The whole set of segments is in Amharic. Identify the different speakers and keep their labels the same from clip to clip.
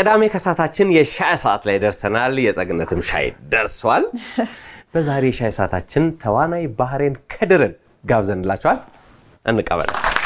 Speaker 1: ቅዳሜ ከሰዓታችን የሻይ ሰዓት ላይ ደርሰናል። የጸግነትም ሻይ ደርሷል። በዛሬ የሻይ ሰዓታችን ተዋናይ ባህሬን ከድርን ጋብዘንላቸዋል። እንቀበል።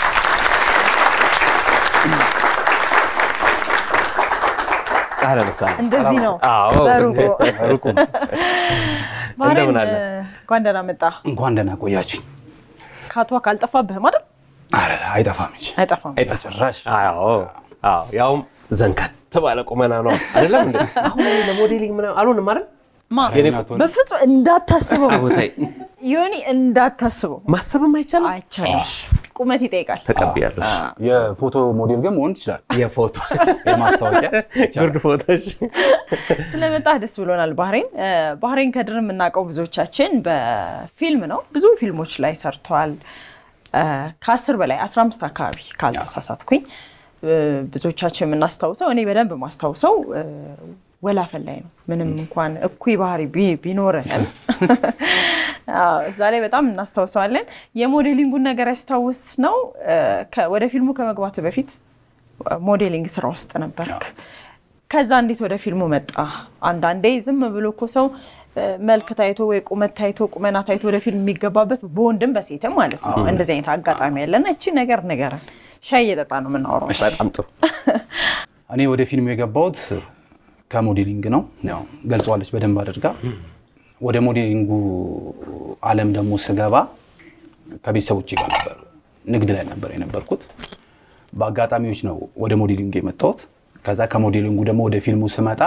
Speaker 1: አህለን ወሰህለን።
Speaker 2: እንደዚህ ነው
Speaker 1: አዎ።
Speaker 2: በሩቁ
Speaker 3: ሩቁ
Speaker 2: ባህሬን
Speaker 1: እንደምን አለ?
Speaker 2: እንኳን ደህና መጣ።
Speaker 3: እንኳን ደህና ቆያችኝ።
Speaker 2: ካቷ ካልጠፋብህም አይደል?
Speaker 3: ኧረ አይጠፋም እንጂ
Speaker 2: አይጠፋም።
Speaker 3: በጭራሽ።
Speaker 1: አዎ አዎ፣ ያውም ዘንከት ባለ ቁመና ነው አይደለም እንዴ? አሁን እኔ ለሞዴሊንግ ምናምን አልሆንም አይደል?
Speaker 2: ማ
Speaker 1: የኔ
Speaker 3: እናቱን
Speaker 2: በፍጹም እንዳታስበው
Speaker 1: ቦታይ
Speaker 2: ዮኒ፣ እንዳታስበው
Speaker 1: ማሰብም አይቻልም።
Speaker 2: አይቻልም። ቁመት ይጠይቃል።
Speaker 1: ተቀብያለሁ።
Speaker 3: የፎቶ ሞዴል ግን መሆን ትችላል።
Speaker 1: የፎቶ
Speaker 3: የማስታወቂያ
Speaker 1: ጉርድ ፎቶች
Speaker 2: ስለመጣህ ደስ ብሎናል። ባህሬን እ፣ ባህሬን ከድር የምናውቀው ብዙዎቻችን በፊልም ነው። ብዙ ፊልሞች ላይ ሰርቷል። እ፣ ከአስር በላይ አስራ አምስት አካባቢ ካልተሳሳትኩኝ እ፣ ብዙዎቻችን የምናስታውሰው እኔ በደንብ የማስታውሰው እ፣ ወላፈን ላይ ነው። ምንም እንኳን እኩይ ባህሪ ቢ- ቢኖርህም አዎ፣ እዛ ላይ በጣም እናስታውሰዋለን። የሞዴሊንጉን ነገር ያስታውስ ነው እ፣ ከ- ወደ ፊልሙ ከመግባት በፊት ሞዴሊንግ ስራ ውስጥ ነበርክ። ከዛ እንዴት ወደ ፊልሙ መጣ? አንዳንዴ ዝም ብሎ እኮ ሰው እ፣ መልክ ታይቶ ወይ ቁመት ታይቶ ቁመና ታይቶ ወደ ፊልም የሚገባበት በወንድም በሴትም ማለት ነው። እንደዚህ አይነት አጋጣሚ ያለና እቺ ነገር ንገረን። ሻይ እየጠጣ ነው የምናወራው።
Speaker 1: በጣም ጥሩ።
Speaker 3: እኔ ወደ ፊልሙ የገባሁት ከሞዴሊንግ ነው። ያው ገልጸዋለች በደንብ አድርጋ። ወደ ሞዴሊንጉ ዓለም ደግሞ ስገባ ከቤተሰቦቼ ጋር ነበር፣ ንግድ ላይ ነበር የነበርኩት። በአጋጣሚዎች ነው ወደ ሞዴሊንግ የመጣሁት። ከዛ ከሞዴሊንጉ ደግሞ ወደ ፊልሙ ስመጣ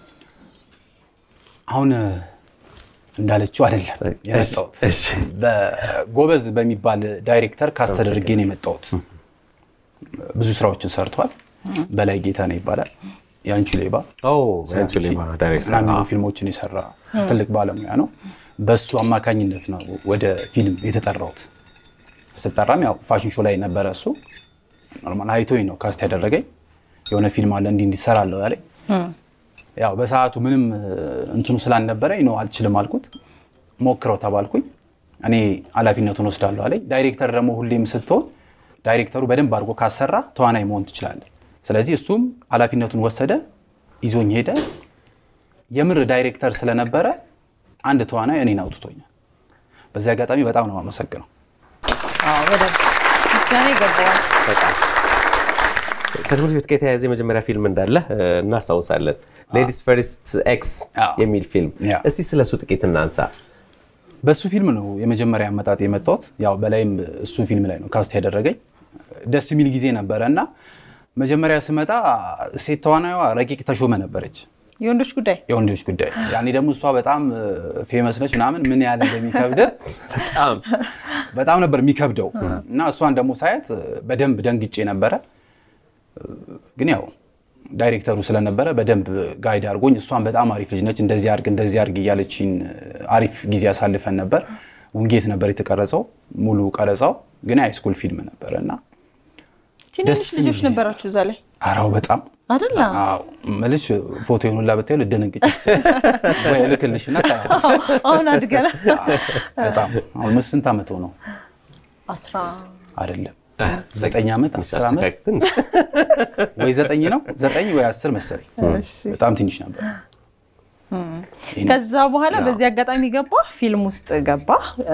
Speaker 3: አሁን እንዳለችው አይደለም የመጣሁት።
Speaker 1: እሺ።
Speaker 3: በጎበዝ በሚባል ዳይሬክተር ካስት ተደርጌ ነው የመጣሁት። ብዙ ስራዎችን ሰርቷል። በላይ ጌታ ነው ይባላል። የአንቺ ሌባ
Speaker 1: ኦ አንቺ ሌባ ዳይሬክተር
Speaker 3: እና የሚሉ ፊልሞችን የሰራ ትልቅ ባለሙያ ነው። በሱ አማካኝነት ነው ወደ ፊልም የተጠራሁት። ስጠራም ያው ፋሽን ሾው ላይ ነበረ እሱ ኖርማል አይቶኝ ነው ካስት ያደረገኝ። የሆነ ፊልም አለ እንዲህ እንዲሰራለሁ ያለኝ። ያው በሰዓቱ ምንም እንትኑ ስላልነበረኝ ነው አልችልም አልኩት። ሞክረው ተባልኩኝ። እኔ ኃላፊነቱን ወስዳለሁ አለኝ። ዳይሬክተር ደግሞ ሁሌም ስትሆን ዳይሬክተሩ በደንብ አድርጎ ካሰራ ተዋናይ መሆን ትችላለህ። ስለዚህ እሱም ኃላፊነቱን ወሰደ፣ ይዞኝ ሄደ። የምር ዳይሬክተር ስለነበረ አንድ ተዋናይ እኔን አውጥቶኛል። በዚህ አጋጣሚ በጣም ነው የማመሰግነው።
Speaker 2: አዎ፣ በደንብ ምስጋና ይገባዋል።
Speaker 1: በጣም ከትምህርት ቤት ጋር የተያያዘ የመጀመሪያ ፊልም እንዳለ እ፣ እናስታውሳለን። ሌዲስ ፈርስት ኤክስ
Speaker 3: አዎ።
Speaker 1: የሚል ፊልም።
Speaker 3: ያ።
Speaker 1: እስቲ ስለሱ ጥቂት እናንሳ።
Speaker 3: በሱ ፊልም ነው የመጀመሪያ አመጣጥ የመጣሁት። ያው በላይም እሱ ፊልም ላይ ነው ካስት ያደረገኝ። ደስ የሚል ጊዜ ነበረ እና መጀመሪያ ስመጣ ሴት ተዋናይዋ ረቂቅ ተሾመ ነበረች፣
Speaker 2: የወንዶች ጉዳይ
Speaker 3: የወንዶች ጉዳይ። ያኔ ደግሞ እሷ በጣም ፌመስ ነች ምናምን ምን ያህል እንደሚከብድ
Speaker 1: በጣም
Speaker 3: በጣም ነበር የሚከብደው እና እሷን ደግሞ ሳያት በደንብ ደንግጬ ነበረ። ግን ያው ዳይሬክተሩ ስለነበረ በደንብ ጋይድ አድርጎኝ እሷን በጣም አሪፍ ልጅ ነች፣ እንደዚህ አድርግ እንደዚህ አድርግ እያለችኝ አሪፍ ጊዜ አሳልፈን ነበር። ውንጌት ነበር የተቀረጸው ሙሉ ቀረጻው፣ ግን ሃይስኩል ፊልም ነበረ እና
Speaker 2: ትንሽ
Speaker 3: ደስ የሚል
Speaker 2: ልጆች
Speaker 3: ጊዜ
Speaker 2: ነበራችሁ እዛ ላይ
Speaker 3: አራው በጣም
Speaker 2: አይደል?
Speaker 3: አዎ መልሽ ፎቶ የሆኑላ ብታዩ ልደነግጭ ወይ እልክልሽና ታያለሽ።
Speaker 2: አሁን አድገና
Speaker 3: በጣም አሁን ስንት ዓመት ሆነው
Speaker 2: አስራ
Speaker 3: አይደለም ዘጠኝ ዓመት አስር ዓመት
Speaker 1: አስተካክል።
Speaker 3: ወይ ዘጠኝ ነው ዘጠኝ ወይ አስር መሰለኝ።
Speaker 2: እሺ።
Speaker 3: በጣም ትንሽ ነበር። ይህን-
Speaker 2: ከዛ በኋላ በዚህ አጋጣሚ ገባ ፊልም ውስጥ ገባ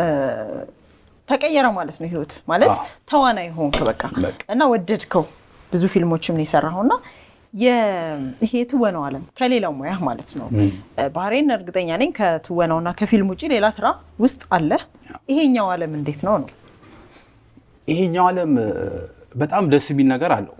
Speaker 2: ተቀየረ ማለት ነው ህይወት ማለት
Speaker 3: አዎ።
Speaker 2: ተዋናይ ሆንክ በቃ
Speaker 3: በቃ።
Speaker 2: እና ወደድከው ብዙ ፊልሞችም ነው የሰራኸው እና የ- ይሄ የትወናው ዓለም ከሌላው ሙያ ማለት ነው ባህሬን እርግጠኛ ነኝ ከትወናውና ከፊልም ውጭ ሌላ ስራ ውስጥ አለ ይሄኛው ዓለም እንዴት ነው ነው
Speaker 3: ይሄኛው ዓለም እ፣ በጣም ደስ የሚል ነገር አለው።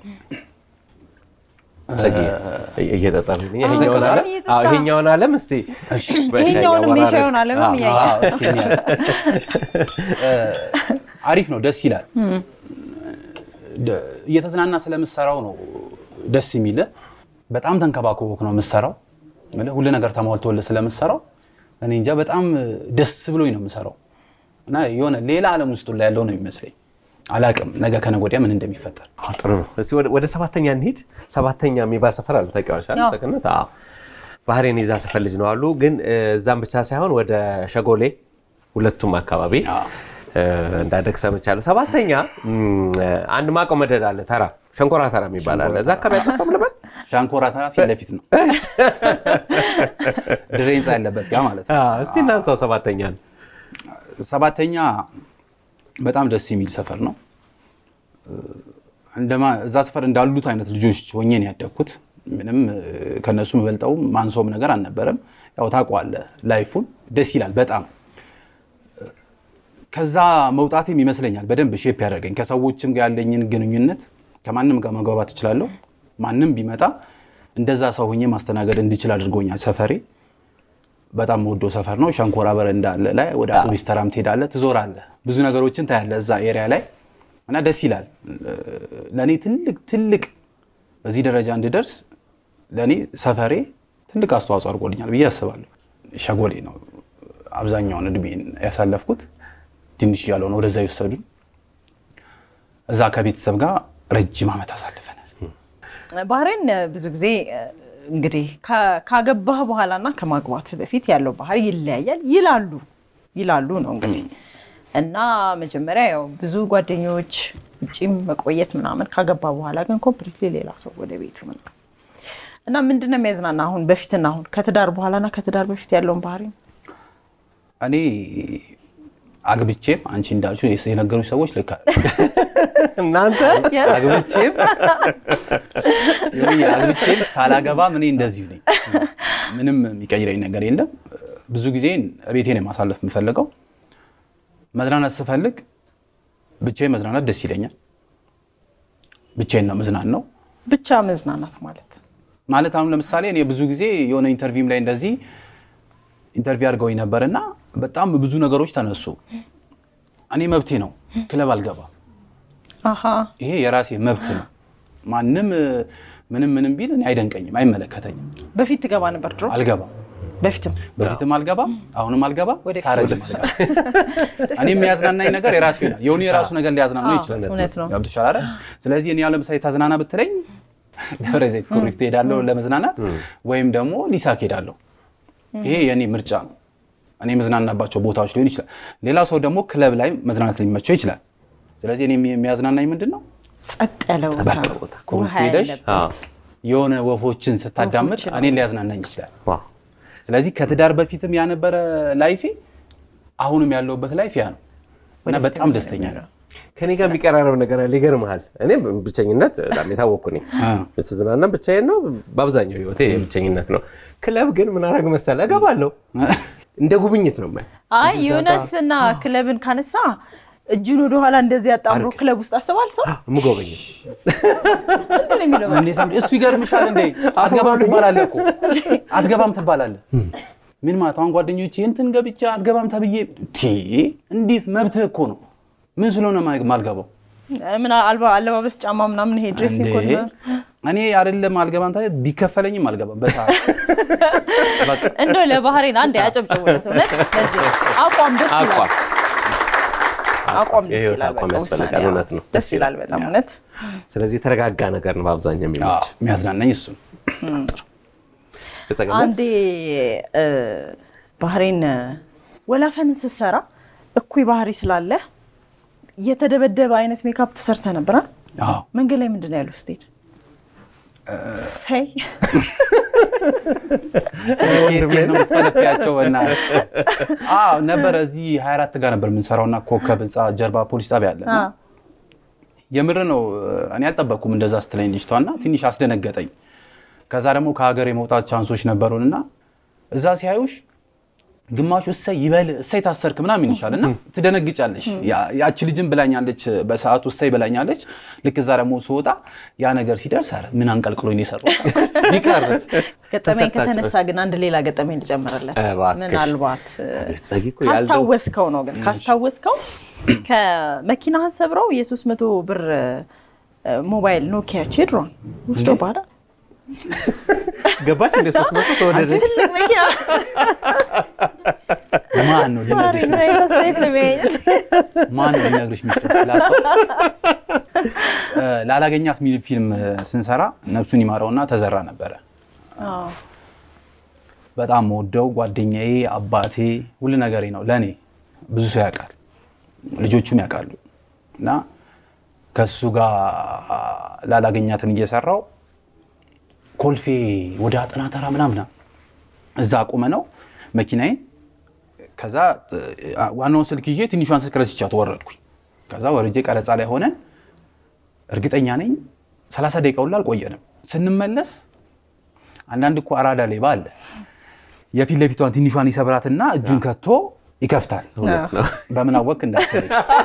Speaker 1: እየጠጣን ይሄኛውን
Speaker 3: ዘቀዘቀ?
Speaker 1: ዓለም አዎ፣ ይሄኛውን ዓለም እስቲ በሻይ
Speaker 2: ይሄኛውንም
Speaker 1: አወራረድ።
Speaker 2: የሻዩን ዓለምም
Speaker 1: አዎ።
Speaker 2: እያየ
Speaker 3: አዎ፣ እስኪ እንያ። እ፣ አሪፍ ነው፣ ደስ ይላል። ደ- እየተዝናና ስለምሰራው ነው ደስ የሚል። በጣም ተንከባክቦክ ነው የምሰራው። ምልህ ሁሉ ነገር ተሟልቶልህ ስለምሰራው እኔ እንጃ በጣም ደስ ብሎኝ ነው የምሰራው እና የሆነ ሌላ ዓለም ውስጥ ላይ ያለው ነው የሚመስለኝ። አላቅም ነገ ከነገ ወዲያ ምን እንደሚፈጠር።
Speaker 1: አዎ፣ ጥሩ ነው። እስቲ ወደ- ወደ ሰባተኛ እንሂድ። ሰባተኛ የሚባል ሰፈር አለ ታውቂዋለሽ አይደል?
Speaker 2: አዎ።
Speaker 1: ሰገነት አዎ። ባህሬን የዛ ሰፈር ልጅ ነው አሉ። ግን እ፣ እዛም ብቻ ሳይሆን ወደ ሸጎሌ ሁለቱም አካባቢ
Speaker 3: አዎ።
Speaker 1: እ፣ እንዳደግ ሰምቻለሁ። ሰባተኛ እም፣ አንድ ማቆ መደድ አለ ተራ ሸንኮራ ተራ የሚባል አለ። እዛ አካባቢ አጠፋም ልበል
Speaker 3: ሻንኮራ ተራ ፊት ለፊት ነው። ድሬ ህንፃ ያለበት ጋ ማለት ነው።
Speaker 1: አዎ፣ እስቲ እናንሳው ሰባተኛ ነው።
Speaker 3: ሰባተኛ በጣም ደስ የሚል ሰፈር ነው። እንደማ እዛ ሰፈር እንዳሉት አይነት ልጆች ሆኜ ነው ያደግኩት። ምንም እ፣ ከነሱ የምበልጠው ማንሰውም ነገር አልነበረም። ያው ታውቀዋለህ፣ ላይፉን ደስ ይላል በጣም ከዛ መውጣቴም ይመስለኛል በደንብ ሼፕ ያደረገኝ ከሰዎችም ጋር ያለኝን ግንኙነት ከማንም ጋር መግባባት እችላለሁ። ማንም ቢመጣ እንደዛ ሰው ሆኜ ማስተናገድ እንድችል አድርጎኛል። ሰፈሬ በጣም ወዶ ሰፈር ነው። ሸንኮራ በረንዳ አለ ላይ ወደ አውቶቡስ ተራም ትሄዳለህ፣ ትዞራለህ፣ ብዙ ነገሮችን ታያለህ እዛ ኤሪያ ላይ እና ደስ ይላል። ለእኔ ትልቅ ትልቅ በዚህ ደረጃ እንድደርስ ለእኔ ሰፈሬ ትልቅ አስተዋጽኦ አድርጎልኛል ብዬ አስባለሁ። ሸጎሌ ነው አብዛኛውን እድሜን ያሳለፍኩት። ትንሽ ያልሆነ ወደዛ የወሰዱን እዛ ከቤተሰብ ጋር ረጅም ዓመት አሳልፈናል።
Speaker 2: ባህሬን ብዙ ጊዜ እንግዲህ ካ- ካገባህ በኋላ እና ከማግባት በፊት ያለው ባህሪ ይለያያል ይላሉ ይላሉ ነው እንግዲህ እና መጀመሪያ ያው ብዙ ጓደኞች ውጭም መቆየት ምናምን ካገባ በኋላ ግን ኮምፕሊትሊ ሌላ ሰው ወደ ቤቱ መጣ እና ምንድን ነው የሚያዝናና አሁን በፊትና አሁን ከትዳር በኋላና ከትዳር በፊት ያለውን ባህሪ ነው?
Speaker 3: እኔ አግብቼም አንቺ እንዳልሽው የነገሩኝ ሰዎች ልክ አለ
Speaker 1: እናንተ
Speaker 3: አግብቼም ይኸውልህ፣ አግብቼም ሳላገባም እኔ እንደዚሁ ነኝ። ምንም የሚቀይረኝ ነገር የለም። ብዙ ጊዜ ቤቴ ነው ማሳለፍ የምፈልገው። መዝናናት ስፈልግ ብቻዬን መዝናናት ደስ ይለኛል። ብቻዬን ነው መዝናን ነው
Speaker 2: ብቻ መዝናናት ማለት
Speaker 3: ማለት አሁን ለምሳሌ እኔ ብዙ ጊዜ የሆነ ኢንተርቪውም ላይ እንደዚህ ኢንተርቪው አድርገውኝ ነበር እና በጣም ብዙ ነገሮች ተነሱ። እኔ መብቴ ነው ክለብ አልገባም።
Speaker 2: አሀ
Speaker 3: ይሄ የራሴ መብት ነው። ማንም እ፣ ምንም ምንም ቢል እኔ አይደንቀኝም፣ አይመለከተኝም።
Speaker 2: በፊት ትገባ ነበር ድሮ
Speaker 3: አልገባም፣
Speaker 2: በፊትም
Speaker 3: በፊትም አልገባም፣ አሁንም አልገባም፣
Speaker 2: ወደፊት
Speaker 3: ሳረጅም አልገባም። እኔ የሚያዝናናኝ ነገር የራሱ ይሆናል። የሆኑ የራሱ ነገር ሊያዝናናው
Speaker 2: አዎ፣
Speaker 3: ይችላል።
Speaker 2: እውነት ነው።
Speaker 3: ገብቶሻል አይደል? ስለዚህ እኔ ያው ለምሳሌ ታዝናና ብትለኝ ደብረ ዘይት ኩሪፍቱ ሄዳለሁ ለመዝናናት ወይም ደግሞ ሊሳክ ሄዳለሁ። ይሄ የእኔ ምርጫ ነው። እኔ የመዝናናባቸው ቦታዎች ሊሆን ይችላል። ሌላ ሰው ደግሞ ክለብ ላይ መዝናናት ሊመቸው ይችላል። ስለዚህ እኔ የሚያዝናናኝ ምንድን ነው
Speaker 2: ጸጥ ያለ ቦታ
Speaker 1: ጸጥ ያለ ቦታ።
Speaker 2: ውሃ
Speaker 3: ኩሪፍቱ ሄደሽ
Speaker 2: ያለበት
Speaker 3: የሆነ ወፎችን ስታዳምጥ
Speaker 2: ወፎችን
Speaker 3: እኔን ሊያዝናናኝ ይችላል።
Speaker 1: ዋው፣
Speaker 3: ስለዚህ ከትዳር በፊትም ያነበረ ላይፌ አሁንም ያለውበት ላይፍ ያ ነው እና በጣም ደስተኛ ነው።
Speaker 1: ከኔ ጋር የሚቀራረብ ነገር አለ። ይገርምሃል። እኔ ብቸኝነት በጣም የታወቅኩ ነኝ። የተዝናና ብቻዬን ነው። በአብዛኛው ህይወቴ ብቸኝነት ነው። ክለብ ግን ምን አደርግ መሰለህ? እገባለሁ። እንደ ጉብኝት ነው የማየው።
Speaker 2: አይ ዮናስ እና ክለብን ካነሳ እጁን ወደኋላ እንደዚህ አጣምሮ ክለብ ውስጥ አስባል ሰው
Speaker 1: የምጎበኝ
Speaker 2: ምንድን ነው የሚለው
Speaker 3: እኔ ሰምቼ እሱ ይገርምሻል እንዴ አትገባም ትባላለህ እኮ አትገባም ትባላለህ። ምን ማለት አሁን ጓደኞቼ እንትን ገብቻ አትገባም ተብዬ ቲ እንዴት መብትህ እኮ ነው። ምን ስለሆነ ማ- ማልገባው
Speaker 2: ምን አልባ አለባበስ ጫማ ምናምን ይሄ ድሬሲንግ ኮድ
Speaker 3: እንዴ? እኔ አይደለም አልገባም ታዲያ ቢከፈለኝም አልገባም በሰዓት በቃ
Speaker 2: እንደው ለባህሬን አንድ ያጨብጭቡለት። እውነት ለዚህ አቋም ደስ ይላል።
Speaker 1: አቋም
Speaker 2: አቋም ደስ
Speaker 1: የህይወት
Speaker 2: ይላል።
Speaker 1: አቋም
Speaker 2: በቃ
Speaker 1: ያስፈልጋል።
Speaker 2: ውሳኔ፣
Speaker 1: እውነት ነው።
Speaker 2: ደስ ይላል በጣም እውነት።
Speaker 1: ስለዚህ የተረጋጋ ነገር ነው በአብዛኛው የሚመች
Speaker 3: አዎ፣ የሚያዝናናኝ እሱ ነው።
Speaker 1: የጸገነት
Speaker 2: አንዴ እ፣ ባህሬን ወላፈንን ስትሰራ እኩይ ባህሪ ስላለ የተደበደበ አይነት ሜካፕ ተሰርተ ነበር አይደል?
Speaker 3: አዎ
Speaker 2: መንገድ ላይ ምንድን ነው ያሉ ስትሄድ ሰይ
Speaker 3: ወንድሜ ነው የምትፈለፊያቸው በእናትህ። አዎ ነበረ እዚህ 24 ጋር ነበር የምንሰራውና ኮከብ ህንፃ ጀርባ ፖሊስ ጣቢያ አለ።
Speaker 2: አ፣
Speaker 3: የምር ነው እኔ አልጠበቅኩም እንደዛ ስትለኝ ልጅቷ እና ትንሽ አስደነገጠኝ። ከዛ ደግሞ ከሀገር የመውጣት ቻንሶች ነበሩን እና እዛ ሲያዩሽ ግማሹ እሰይ ይበል እሰይ ታሰርክ ምናምን ይልሻል እና ትደነግጫለሽ። ያ- ያቺ ልጅም ብላኛለች በሰዓቱ እሰይ ብላኛለች። ልክ እዛ ደግሞ ስወጣ ያ ነገር ሲደርስ ኧረ ምን አንቀልቅሎኝ ነው የሰራሁት ቢቀርስ
Speaker 2: ገጠመኝ
Speaker 1: ተሰጣቸው።
Speaker 2: ከተነሳ ግን አንድ ሌላ ገጠመኝ ልጨምርለት።
Speaker 1: እባክሽ።
Speaker 2: ምናልባት እ፣
Speaker 1: አቤት ጸጊ እኮ ያለው
Speaker 2: ካስታወስከው ነው ግን ካስታወስከው ከመኪናህን ሰብረው የሶስት መቶ ብር እ፣ ሞባይል ኖኪያ ቼድሮን ውስዶ ባዳ
Speaker 1: ገባች እንደ ሶስት መቶ ተወደደች።
Speaker 2: ትልቅ መኪና
Speaker 3: ማን ነው ሊነግርሽ
Speaker 2: ማሪ ነው አስተያየት ለመያየት
Speaker 3: ማን ነው ሊነግርሽ የሚችለው? ስላስታውስ እ፣ ላላገኛት የሚል ፊልም ስንሰራ ነፍሱን ይማረውና ተዘራ ነበረ። በጣም ወደው ጓደኛዬ፣ አባቴ፣ ሁሉ ነገሬ ነው ለእኔ። ብዙ ሰው ያውቃል፣ ልጆቹም ያውቃሉ። እና ከሱ ጋር ላላገኛትን እየሰራው ኮልፌ ወደ አጠና ተራ ምናምን እዛ አቁመ ነው መኪናዬን። ከዛ ዋናውን ስልክ ይዤ ትንሿን ስልክ ረስቻት ወረድኩኝ። ከዛ ወርጄ ቀረጻ ላይ ሆነን እርግጠኛ ነኝ ሰላሳ ደቂቃ ሁላ አልቆየንም። ስንመለስ አንዳንድ እኮ አራዳ ሌባ አለ። የፊት ለፊቷን ትንሿን ይሰብራትና እጁን ከቶ ይከፍታል። በምን አወቅ እንዳትለኝ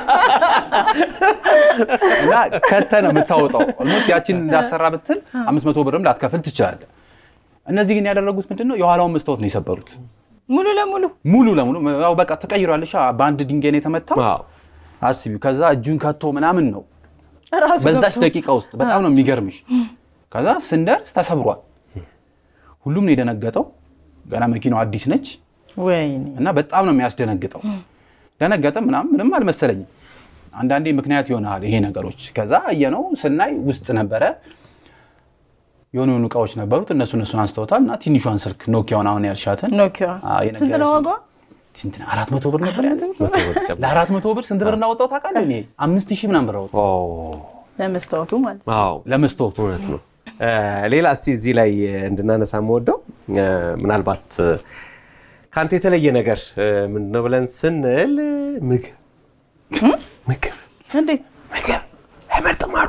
Speaker 3: እና ከተ ነው የምታወጣው። ኦልሞስት ያችን እንዳሰራ ብትል አምስት መቶ ብርም ላትከፍል ትችላለህ። እነዚህ ግን ያደረጉት ምንድን ነው? የኋላውን መስታወት ነው የሰበሩት
Speaker 2: ሙሉ ለሙሉ
Speaker 3: ሙሉ ለሙሉ። ያው በቃ ተቀይሯለሽ። በአንድ ድንጋይ ነው የተመታው። አስቢው። ከዛ እጁን ከቶ ምናምን ነው
Speaker 2: ራሱ
Speaker 3: በዛች
Speaker 2: ገብቶ
Speaker 3: ደቂቃ ውስጥ በጣም ነው የሚገርምሽ። ከዛ ስንደርስ ተሰብሯል። ሁሉም ነው የደነገጠው። ገና መኪናው አዲስ ነች
Speaker 2: ወይኔ
Speaker 3: እና በጣም ነው የሚያስደነግጠው። ደነገጠ ምናምን ምንም አልመሰለኝም። አንዳንዴ ምክንያት ይሆናል ይሄ ነገሮች። ከዛ አየነው ስናይ ውስጥ ነበረ የሆኑ የሆኑ እቃዎች ነበሩት። እነሱ እነሱን አንስተውታል እና ትንሿን ስልክ ኖኪያውን አሁን ያልሻትን
Speaker 2: ኖኪያ
Speaker 3: አዎ፣
Speaker 2: ስንት ነው
Speaker 3: የነገረሽኝ።
Speaker 2: ዋጋዋ?
Speaker 3: ስንት ነው? አራት መቶ ብር ነበር ያለ። ለአራት መቶ ብር ስንት ብር እንዳወጣው ታውቃለህ? እኔ አምስት ሺህ ምናምን ብር አወጣሁ
Speaker 2: ለመስታወቱ ማለት ነው።
Speaker 1: አዎ
Speaker 3: ለመስታወቱ።
Speaker 1: እውነት ነው። ሌላ እስቲ እዚህ ላይ እንድናነሳ የምወደው ምናልባት ከአንተ የተለየ ነገር ምንድን ነው ብለን ስንል ምግብ ምግብ
Speaker 2: እንዴት
Speaker 1: ምግብ አይመርጥም አሉ።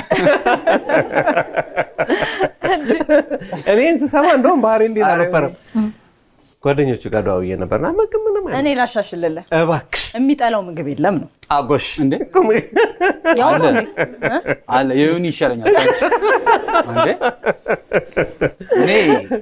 Speaker 1: እኔን ስሰማ እንደውም ባህሪ እንዴት አልነበረም። ጓደኞቹ ጋር ደዋውዬ ነበርና ምግብ ምንም አይነት
Speaker 2: እኔ ላሻሽልልህ
Speaker 1: እባክሽ
Speaker 2: የሚጠላው ምግብ የለም ነው
Speaker 1: አጎሽ
Speaker 3: እንዴ
Speaker 2: ያው
Speaker 3: አለ
Speaker 2: ነው እንዴ? እ?
Speaker 3: አለ የሆኑ ይሻለኛል። እንዴ እኔ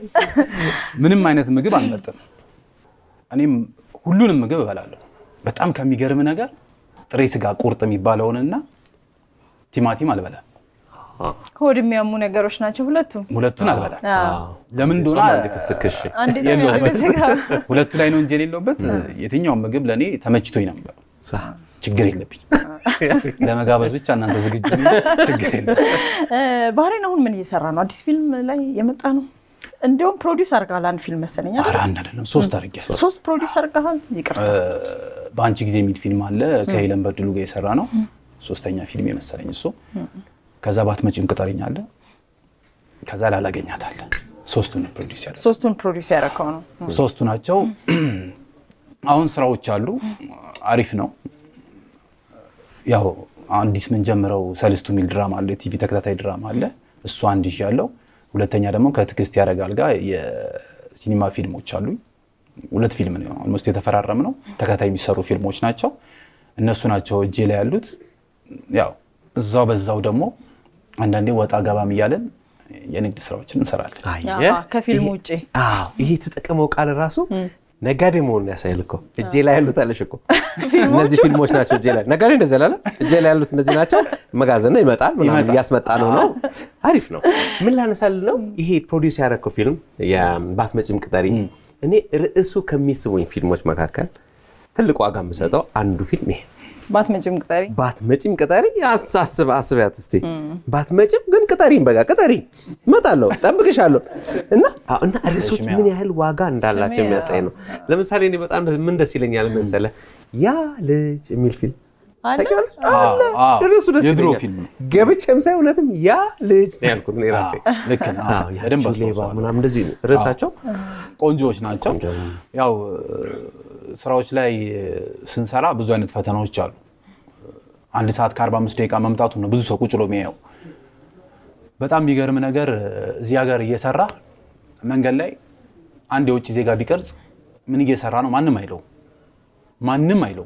Speaker 3: ምንም አይነት ምግብ አልመርጥም። እኔም ሁሉንም ምግብ እበላለሁ። በጣም ከሚገርም ነገር ጥሬ ስጋ ቁርጥ የሚባለውንና ቲማቲም አልበላም።
Speaker 2: ሆድ የሚያሙ ነገሮች ናቸው ሁለቱም።
Speaker 3: ሁለቱን አልበላም።
Speaker 2: አዎ።
Speaker 3: ለምን እንደሆነ
Speaker 1: ጾም አንዴ ፍስክሽ
Speaker 2: አንዴ ሰው
Speaker 3: የለውበት።
Speaker 2: ስጋ
Speaker 3: ሁለቱ ላይ ነው እንጂ የሌለውበት የትኛውም ምግብ ለእኔ ተመችቶኝ ነበር። ችግር የለብኝ። ለመጋበዝ ብቻ እናንተ ዝግጁ ነኝ። ችግር የለም።
Speaker 2: እ፣ ባህሬን አሁን ምን እየሰራ ነው? አዲስ ፊልም ላይ የመጣ ነው። እንዲሁም ፕሮዲውስ አድርገሃል አንድ ፊልም መሰለኝ አይደል?
Speaker 3: ኧረ አንድ አይደለም ሶስት አድርጌያለሁ።
Speaker 2: ሶስት ፕሮዲውስ አድርገሃል። ይቅርታ
Speaker 3: በአንቺ ጊዜ የሚል ፊልም አለ ከሄለን በድሉ ጋር የሰራ ነው። ሶስተኛ ፊልም የመሰለኝ እሱ። ከዛ ባትመጪም ቅጠረኝ አለ። ከዛ ላላገኛት አለ። ሶስቱን ፕሮዲስ ያለ
Speaker 2: ሶስቱን ፕሮዲውስ ያደረከው ነው።
Speaker 3: ሶስቱ ናቸው። አሁን ስራዎች አሉ። አሪፍ ነው። ያው አዲስ የምንጀምረው ሰልስቱ የሚል ድራማ አለ፣ የቲቪ ተከታታይ ድራማ አለ። እሱ አንድ ይዤ ያለው። ሁለተኛ ደግሞ ከትዕግስት ያደርጋል ጋር የሲኒማ ፊልሞች አሉ። ሁለት ፊልም ነው ኦልሞስት የተፈራረም ነው። ተከታታይ የሚሰሩ ፊልሞች ናቸው። እነሱ ናቸው እጄ ላይ ያሉት። ያው እዛው በዛው ደግሞ አንዳንዴ ወጣ ገባም እያለን የንግድ ስራዎችን እንሰራለን።
Speaker 2: አሃ፣ ከፊልም ውጭ
Speaker 1: አዎ ይሄ የተጠቀመው ቃል ራሱ ነጋዴ መሆኑን ያሳያል እኮ። እጄ ላይ ያሉት አለሽ እኮ እነዚህ ፊልሞች ናቸው እጄ ላይ ነጋዴ እንደዚህ አላለ። እጄ ላይ ያሉት እነዚህ ናቸው። መጋዘን ነው ይመጣል፣ ምናምን
Speaker 3: ይመጣል።
Speaker 1: እያስመጣ ነው ነው። አሪፍ ነው። ምን ላነሳል ነው ይሄ ፕሮዲውስ ያደረግከው ፊልም የባትመጪም ቅጠሪ፣ እኔ ርዕሱ ከሚስቡኝ ፊልሞች መካከል ትልቅ ዋጋ የምሰጠው አንዱ ፊልም ይሄ
Speaker 2: ባትመጪም ቅጠሪ
Speaker 1: ባትመጪም ቅጠሪ አስብ አስቢያት እስቲ ባትመጪም ግን ቅጠሪኝ በቃ ቅጠሪኝ እመጣለሁ ጠብቅሻለሁ እና አዎ፣ እና ርዕሶች ምን ያህል ዋጋ እንዳላቸው
Speaker 2: ስሜ፣
Speaker 1: የሚያሳይ ነው ለምሳሌ እኔ በጣም ደስ- ምን ደስ ይለኛል መሰለ ያ ልጅ የሚል ፊልም
Speaker 2: አለ?
Speaker 1: ታውቂዋለሽ?
Speaker 3: አዎ፣
Speaker 1: አለ።
Speaker 3: አዎ።
Speaker 1: ርዕሱ ደስ
Speaker 3: የድሮ
Speaker 1: ይለኛል።
Speaker 3: ፊልም ነው።
Speaker 1: ገብቼም ሳይ እውነትም ያ ልጅ ነው ያልኩት እኔ ራሴ
Speaker 3: ልክ ነህ።
Speaker 1: አዎ፣ ያቺ
Speaker 3: በደንብ
Speaker 1: ሌባ
Speaker 3: አስታውሰዋለሁ።
Speaker 1: ምናምን እንደዚህ ነው ርዕሳቸው
Speaker 3: ቆንጆዎች ናቸው።
Speaker 1: ቆንጆ ነው።
Speaker 3: ያው ስራዎች ላይ ስንሰራ ብዙ አይነት ፈተናዎች አሉ። አንድ ሰዓት ከ45 ደቂቃ መምጣቱ ነው ብዙ ሰው ቁጭ ብሎ የሚያየው። በጣም የሚገርም ነገር እዚህ ሀገር እየሰራ መንገድ ላይ አንድ የውጭ ዜጋ ቢቀርጽ ምን እየሰራ ነው ማንም አይለው ማንም አይለው።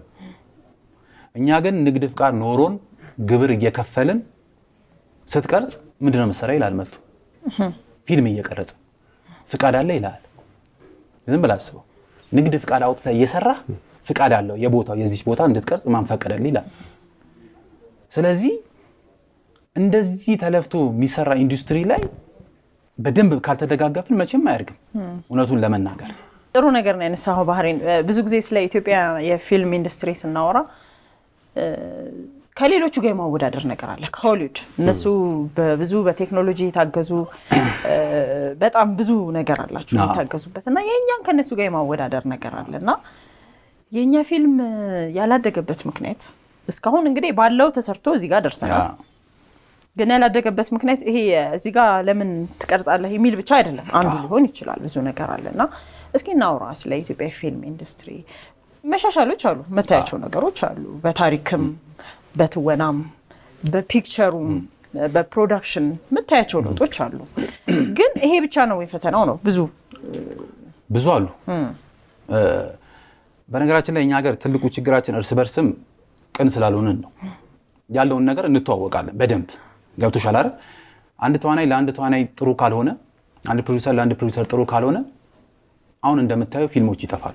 Speaker 3: እኛ ግን ንግድ ፍቃድ ኖሮን ግብር እየከፈልን ስትቀርጽ ምንድነው መሰሪያ ይላል መጥቶ ፊልም እየቀረጸ ፍቃድ አለ ይላል። ዝም ብለህ አስበው። ንግድ ፍቃድ አውጥተህ እየሰራህ ፍቃድ አለው የቦታው የዚች ቦታ እንድትቀርጽ ማን ፈቀደልህ ይላል። ስለዚህ እንደዚህ ተለፍቶ የሚሰራ ኢንዱስትሪ ላይ በደንብ ካልተደጋገፍን መቼም አያድግም። እውነቱን ለመናገር
Speaker 2: ጥሩ ነገር ነው ያነሳኸው ባህሬን። እ፣ ብዙ ጊዜ ስለ ኢትዮጵያ የፊልም ኢንዱስትሪ ስናወራ እ፣ ከሌሎቹ ጋር የማወዳደር ነገር አለ። ከሆሊውድ እነሱ በብዙ በቴክኖሎጂ የታገዙ እ፣ በጣም ብዙ ነገር አላቸው
Speaker 3: አዎ።
Speaker 2: የታገዙበት እና የእኛን ከእነሱ ጋር የማወዳደር ነገር አለ እና የእኛ ፊልም ያላደገበት ምክንያት እስካሁን እንግዲህ ባለው ተሰርቶ እዚህ ጋር ደርሰናል። ግን ያላደገበት ምክንያት ይሄ እዚህ ጋር ለምን ትቀርጻለህ የሚል ብቻ አይደለም። አንዱ ሊሆን ይችላል። ብዙ ነገር አለ እና እስኪ እናውራ ስለ ኢትዮጵያ ፊልም ኢንዱስትሪ። መሻሻሎች አሉ፣ መታያቸው ነገሮች አሉ። በታሪክም፣ በትወናም፣ በፒክቸሩም፣ በፕሮዳክሽን መታያቸው ለውጦች አሉ። ግን ይሄ ብቻ ነው የፈተናው ነው ብዙ
Speaker 3: ብዙ አሉ። በነገራችን ላይ እኛ ሀገር ትልቁ ችግራችን እርስ በርስም ቅን ስላልሆንን ነው። ያለውን ነገር እንተዋወቃለን በደንብ ገብቶሻል አይደል? አንድ ተዋናይ ለአንድ ተዋናይ ጥሩ ካልሆነ፣ አንድ ፕሮዲሰር ለአንድ ፕሮዲሰር ጥሩ ካልሆነ አሁን እንደምታየው ፊልሞች ይጠፋሉ።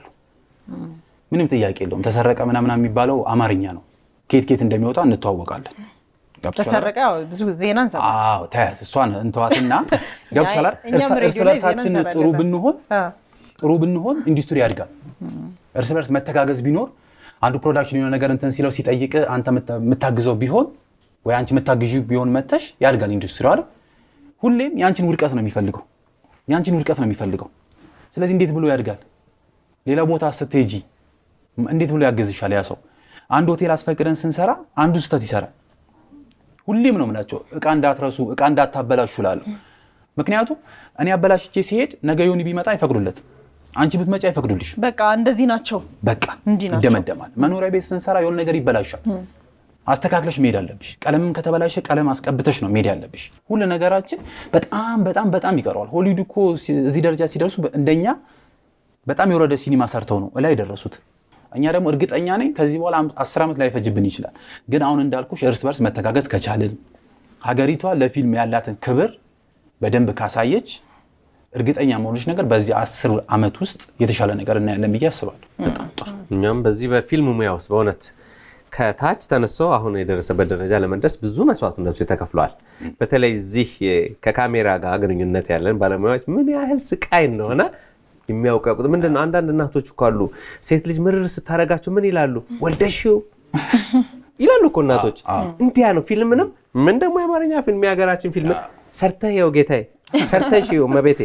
Speaker 3: ምንም ጥያቄ የለውም። ተሰረቀ ምናምን የሚባለው አማርኛ ነው። ኬት ኬት እንደሚወጣ እንተዋወቃለን።
Speaker 2: ተሰረቀ ብዙ ዜና እንሰማለን።
Speaker 3: አዎ ተያት እሷን እንተዋትና ገብቶሻል አይደል?
Speaker 2: እኛም
Speaker 3: እርስ
Speaker 2: ሬዲዮ ላይ ዜና
Speaker 3: በርሳችን ጥሩ
Speaker 2: እንሰራለን።
Speaker 3: ብንሆን
Speaker 2: አዎ።
Speaker 3: ጥሩ ብንሆን ኢንዱስትሪ ያድጋል። እርስ በርስ መተጋገዝ ቢኖር አንዱ ፕሮዳክሽን የሆነ ነገር እንትን ሲለው ሲጠይቅ አንተ የምታ- የምታግዘው ቢሆን ወይ አንቺ የምታግዢ ቢሆን መተሽ ያድጋል ኢንዱስትሪ አይደል። ሁሌም የአንቺን ውድቀት ነው የሚፈልገው የአንቺን ውድቀት ነው የሚፈልገው። ስለዚህ እንዴት ብሎ ያድጋል? ሌላ ቦታ ስትሄጂ እንዴት ብሎ ያገዝሻል ያ ሰው? አንድ ሆቴል አስፈቅደን ስንሰራ አንዱ ስህተት ይሰራል። ሁሌም ነው የምላቸው እቃ እንዳትረሱ፣ እቃ እንዳታበላሹ እላለሁ። ምክንያቱም እኔ አበላሽቼ ሲሄድ ነገ ዮኒ ቢመጣ አይፈቅዱለትም። አንቺ ብትመጪ አይፈቅዱልሽ።
Speaker 2: በቃ እንደዚህ ናቸው።
Speaker 3: በቃ
Speaker 2: እንዲህ ናቸው።
Speaker 3: ይደመደማል። መኖሪያ ቤት ስንሰራ የሆነ ነገር ይበላሻል። አስተካክለሽ መሄድ አለብሽ። ቀለምም ከተበላሸ ቀለም አስቀብተሽ ነው መሄድ ያለብሽ። ሁሉ ነገራችን በጣም በጣም በጣም ይቀረዋል። ሆሊውድ እኮ ሲ- እዚህ ደረጃ ሲደርሱ እንደኛ በጣም የወረደ ሲኒማ ሰርተው ነው እላይ የደረሱት። እኛ ደግሞ እርግጠኛ ነኝ ከዚህ በኋላ አም- አስር ዓመት ላይፈጅብን ይችላል። ግን አሁን እንዳልኩሽ እርስ በርስ መተጋገዝ ከቻልን ሀገሪቷ ለፊልም ያላትን ክብር በደንብ ካሳየች እርግጠኛ መሆንሽ ነገር በዚህ አስር ዓመት ውስጥ የተሻለ ነገር እናያለን ብዬ አስባለሁ። በጣም ጥሩ
Speaker 1: እኛም በዚህ በፊልም ሙያ ውስጥ በእውነት ከታች ተነስቶ አሁን የደረሰበት ደረጃ ለመድረስ ብዙ መስዋዕትነቱ ተከፍለዋል። በተለይ እዚህ ከካሜራ ጋር ግንኙነት ያለን ባለሙያዎች ምን ያህል ስቃይ እንደሆነ የሚያውቀቁት ምንድን ነው። አንዳንድ እናቶች እኮ አሉ ሴት ልጅ ምርር ስታደርጋቸው ምን ይላሉ? ወልደሽው ይላሉ እኮ እናቶች። እንዲያ ነው ፊልምንም ምን ደግሞ የአማርኛ ፊልም የሀገራችን ፊልም ሰርተህ ይኸው ጌታዬ ሰርተሽ ይኸው መቤቴ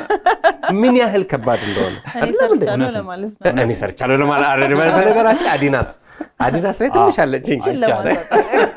Speaker 1: ምን ያህል ከባድ እንደሆነ
Speaker 2: እኔ
Speaker 1: አይደለም እንዴ?
Speaker 2: ሰርቻለሁ ለማለት ነው።
Speaker 1: እኔ ሰርቻለሁ ለማለት አይደለም። በነገራችን አዲዳስ አዲዳስ ላይ ትንሽ አለችኝ።
Speaker 2: ችን ለማለት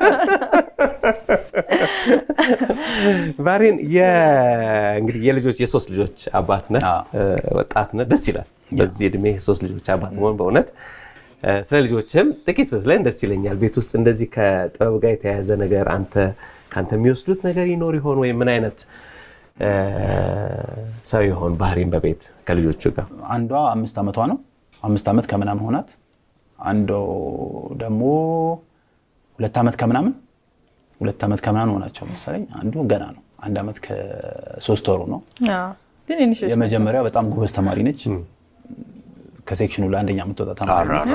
Speaker 1: ባሬን እንግዲህ የልጆች የሶስት ልጆች አባት ነህ፣
Speaker 3: አዎ።
Speaker 1: ወጣት ነህ። ደስ ይላል በዚህ እድሜ የሶስት ልጆች አባት መሆን በእውነት እ፣ ስለ ልጆችም ጥቂት ብትለን ደስ ይለኛል። ቤት ውስጥ እንደዚህ ከጥበብ ጋር የተያያዘ ነገር አንተ ከአንተ የሚወስዱት ነገር ይኖር ይሆን ወይ ምን አይነት እ፣ ሰው ይሆን ባህሪን በቤት ከልጆቹ ጋር?
Speaker 3: አንዷ አምስት ዓመቷ ነው። አምስት ዓመት ከምናምን ሆናት። አንዱ ደግሞ ሁለት ዓመት ከምናምን ሁለት ዓመት ከምናምን ሆናቸው መሰለኝ። አንዱ ገና ነው። አንድ ዓመት ከሶስት ወሩ ነው።
Speaker 2: አዎ። ትንንሾች ናቸው።
Speaker 3: የመጀመሪያው በጣም ጎበዝ ተማሪ ነች። ከሴክሽኑ ለአንደኛ የምትወጣ ተማሪ ነች።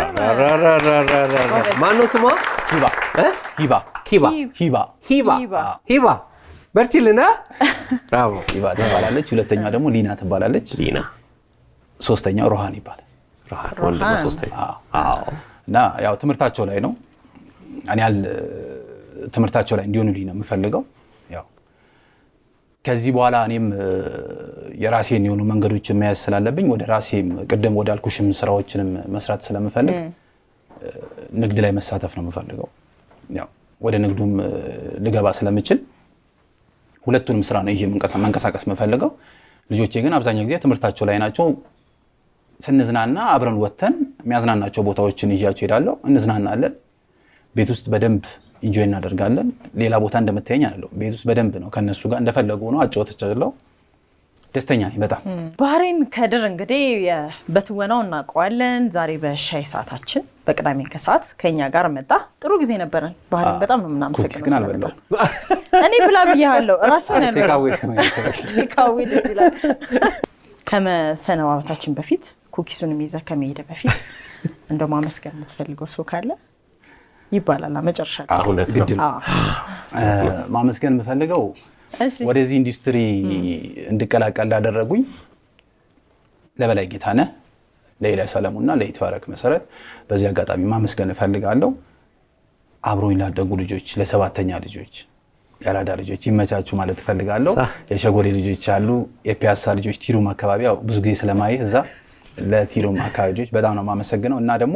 Speaker 1: ማነው ስሟ?
Speaker 3: ሂባ
Speaker 1: እ?
Speaker 3: ሂባ
Speaker 1: ሂባ
Speaker 3: ሂባ
Speaker 1: ሂባ
Speaker 2: ሂባ።
Speaker 1: ሂባ በርችልና ብራቮ
Speaker 3: ሂባ ትባላለች። ሁለተኛዋ ደግሞ ሊና ትባላለች።
Speaker 1: ሊና
Speaker 3: ሶስተኛው ሮሃን ይባላል።
Speaker 1: ወንድ ነው
Speaker 2: ሮሃን።
Speaker 1: ሶስተኛ
Speaker 3: አዎ። እና ያው ትምህርታቸው ላይ ነው እኔ ያህል ትምህርታቸው ላይ እንዲሆኑልኝ ነው የምፈልገው። ያው ከዚህ በኋላ እኔም እ፣ የራሴን የሆኑ መንገዶችን መያዝ ስላለብኝ ወደ ራሴም ቅድም ወደ አልኩሽም ስራዎችንም መስራት ስለምፈልግ እ፣ ንግድ ላይ መሳተፍ ነው የምፈልገው። ያው ወደ ንግዱም እ፣ ልገባ ስለምችል ሁለቱንም ስራ ነው ይዤ መንቀሳ- መንቀሳቀስ የምፈልገው። ልጆቼ ግን አብዛኛው ጊዜ ትምህርታቸው ላይ ናቸው። ስንዝናና አብረን ወጥተን የሚያዝናናቸው ቦታዎችን ይዣቸው ሄዳለሁ። እንዝናናለን። ቤት ውስጥ በደንብ ኢንጆይ እናደርጋለን። ሌላ ቦታ እንደምታየኝ አለው። ቤት ውስጥ በደንብ ነው ከእነሱ ጋር እንደፈለጉ ነው አጫወተቻለው። ደስተኛ ነኝ በጣም።
Speaker 2: ባህሬን ከድር እንግዲህ የ- በትወናው እናውቀዋለን። ዛሬ በሻይ ሰዓታችን በቅዳሜ ከሰዓት ከኛ ጋር መጣ። ጥሩ ጊዜ ነበረን። ባህሬን በጣም ነው
Speaker 3: ኩኪስ
Speaker 2: የምናመሰግነው
Speaker 3: ግን
Speaker 2: ስለመጣ።
Speaker 3: አልበላሁም።
Speaker 2: እኔ ብላ ብያለሁ። ራስን
Speaker 3: ቴካዌ
Speaker 2: ቴካዌ ደስ ይላል። ከመሰነባበታችን በፊት ኩኪሱንም ይዘህ ከመሄድ በፊት እንደው ማመስገን የምትፈልገው ሰው ካለ ይባላል መጨረሻ ላይ።
Speaker 1: እውነት ነው።
Speaker 3: ግድ ነው።
Speaker 2: አዎ።
Speaker 3: ማመስገን የምፈልገው
Speaker 2: እሺ።
Speaker 3: ወደዚህ ኢንዱስትሪ እንድቀላቀል ላደረጉኝ ለበላይ ጌታነህ፣ ለኢላይ ሰለሙና ለይትባረክ መሰረት በዚህ አጋጣሚ ማመስገን እፈልጋለሁ። አብሮኝ ላደጉ ልጆች፣ ለሰባተኛ ልጆች፣ የአራዳ ልጆች ይመቻችሁ ማለት እፈልጋለሁ።
Speaker 1: ሳ-
Speaker 3: የሸጎሌ ልጆች አሉ፣ የፒያሳ ልጆች ቲሩም አካባቢ ያው ብዙ ጊዜ ስለማይ እዛ ለቲሩም አካባቢ ልጆች በጣም ነው የማመሰግነው እና ደግሞ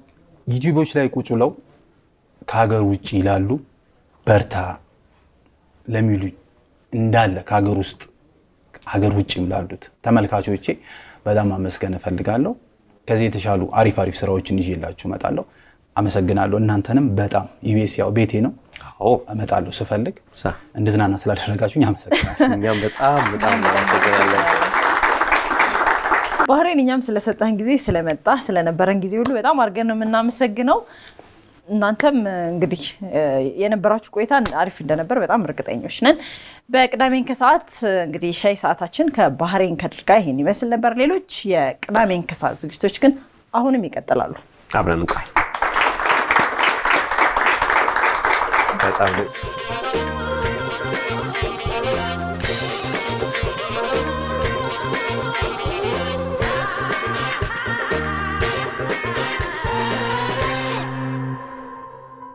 Speaker 3: ዩቲዩቦች ላይ ቁጭ ብለው ከሀገር ውጭ ይላሉ በርታ ለሚሉኝ እንዳለ ከሀገር ውስጥ ሀገር ውጭም ላሉት ተመልካቾቼ በጣም አመስገን እፈልጋለሁ። ከዚህ የተሻሉ አሪፍ አሪፍ ስራዎችን ይዤላችሁ እመጣለሁ። አመሰግናለሁ። እናንተንም በጣም ኢቢኤስ ያው ቤቴ ነው፣
Speaker 1: አዎ
Speaker 3: እመጣለሁ ስፈልግ
Speaker 1: ሳ
Speaker 3: እንድዝናና ስላደረጋችሁኝ አመሰግናለሁ።
Speaker 1: እኛም በጣም በጣም እናመሰግናለን።
Speaker 2: ባህሬን እኛም ስለሰጠህን ጊዜ ስለመጣ ስለነበረን ጊዜ ሁሉ በጣም አድርገን ነው የምናመሰግነው። እናንተም እንግዲህ የነበራችሁ ቆይታ አሪፍ እንደነበር በጣም እርግጠኞች ነን። በቅዳሜን ከሰዓት እንግዲህ ሻይ ሰዓታችን ከባህሬን ከድር ጋር ይሄን ይመስል ነበር። ሌሎች የቅዳሜን ከሰዓት ዝግጅቶች ግን አሁንም ይቀጥላሉ።
Speaker 1: አብረን እንቆይ። በጣም